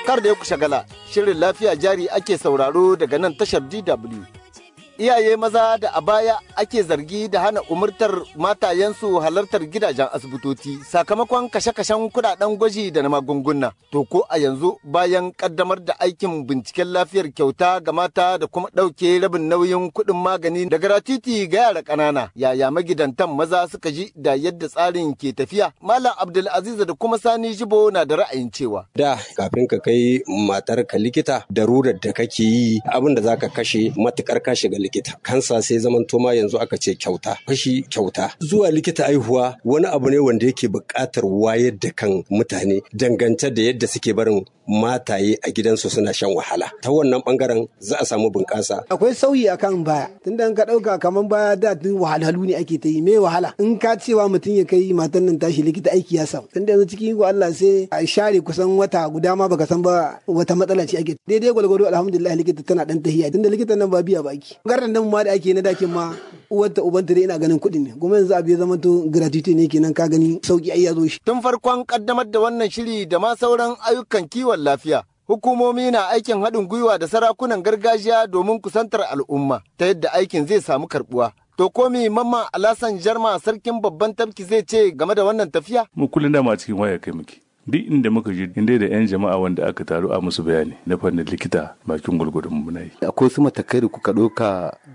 Kar da ya ku shagala, shirin lafiya jari ake sauraro daga nan tashar DW. Iyaye maza da a baya ake zargi da hana umurtar matayensu halartar gidajen asibitoci sakamakon kashe-kashen kudaden gwaji da na magunguna. To ko a yanzu bayan kaddamar da aikin binciken lafiyar kyauta ga mata da kuma ɗauke rabin nauyin kuɗin magani da gratuity ga yara ƙanana. Yaya magidantan maza suka ji da yadda tsarin ke tafiya? Malam Abdulaziz da kuma Sani Jibo na da ra'ayin cewa. Da kafin ka kai matar ka likita darurar da kake yi abin da zaka kashe matukar ka shiga likita kansa sai zaman toma yanzu aka ce kyauta fashi kyauta zuwa likita aihuwa wani abu ne wanda yake buƙatar wayar da kan mutane dangance da yadda suke barin mataye a gidansu suna shan wahala ta wannan bangaren za a samu bunƙasa akwai sauyi akan baya tunda ka ɗauka kamar baya da tun wahalhalu ne ake ta yi me wahala in ka cewa mutum ya kai matan nan tashi likita aiki ya samu tunda yanzu cikin iko Allah sai a share kusan wata guda ma baka san ba wata matsala ce ake daidai gwalgwado alhamdulillah likita tana dan tahiya tunda likitan nan ba biya baki garin nan ma da ake na dakin ma uwarta ubanta dai ina ganin kuɗi ne kuma yanzu abu ya zama to gratuity ne kenan ka gani sauki ai ya zo shi Tun farkon kaddamar da wannan shiri da ma sauran ayyukan kiwon lafiya Hukumomi na aikin haɗin gwiwa da sarakunan gargajiya domin kusantar al'umma ta yadda aikin zai samu karɓuwa. To komi mamma Alasan Jarma sarkin babban tafki zai ce game da wannan tafiya? Mu kullum dama cikin waya kai muke. Duk inda muka je inda da 'yan jama'a wanda aka taru a musu bayani na fannin likita bakin gwargwadon muna yi. Akwai su matakai da kuka ɗauka